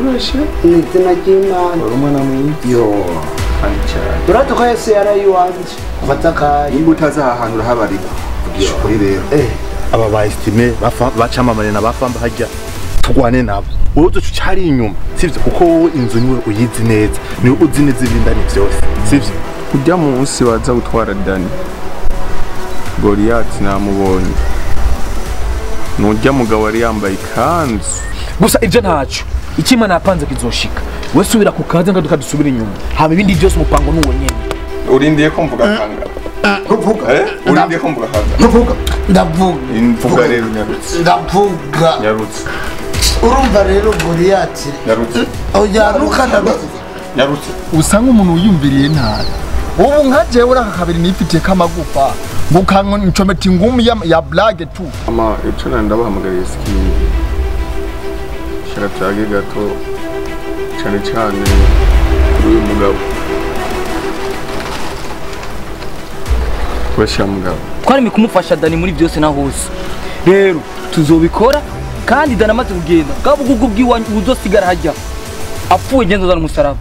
benshi mu izina ry'imana wari umwana mwiza kandi cyane uraduka yesu yaraye iwanjye afata akayi nimba utazahahanura habarika vugisha ukuri rero aba ba esitime bacamamare na bafamba hajya turwane nabo wowe uzi icyo cyari inyuma sibyo kuko wowe inzu niwe uyizi neza niwe uzi neza ibindani byose sibyo ujya munsi waza gutwara dani goriyati namubonye nujya mugabo wari yambaye ikanzu gusa ibyo ntacyo icyo imana yapanze kizoshika we subira ku kazi ngaruka dusubire inyuma haba ibindi byose umupango ni uwo nyine urindiye ko mvuga kangara ntuvuga Eh? urindiye ko mvuga kangara ntuvuga ndavuga mvuga rero nyarutse ndavuga nyarutse urumva rero goriyati nyarutse uyaruka ndavuga nyarutse usa nk'umuntu wiyumviriye nabi ubu nka jewe uri aka kabiri nifitiye k'amagufa ngo ukancometa ingumi ya- ya blage tu ama ibyo nari ndabahamagariye sikini shaka tuyage gato cyane cyane kuri uyu mugabo kubashyira mugabo twaremye kumufasha dani muri byose na hose rero tuzobikora kandi dani amaze kugenda bwa bugugu bw'iwanyu buzosigara hajya apfuye genda uzana umusaraba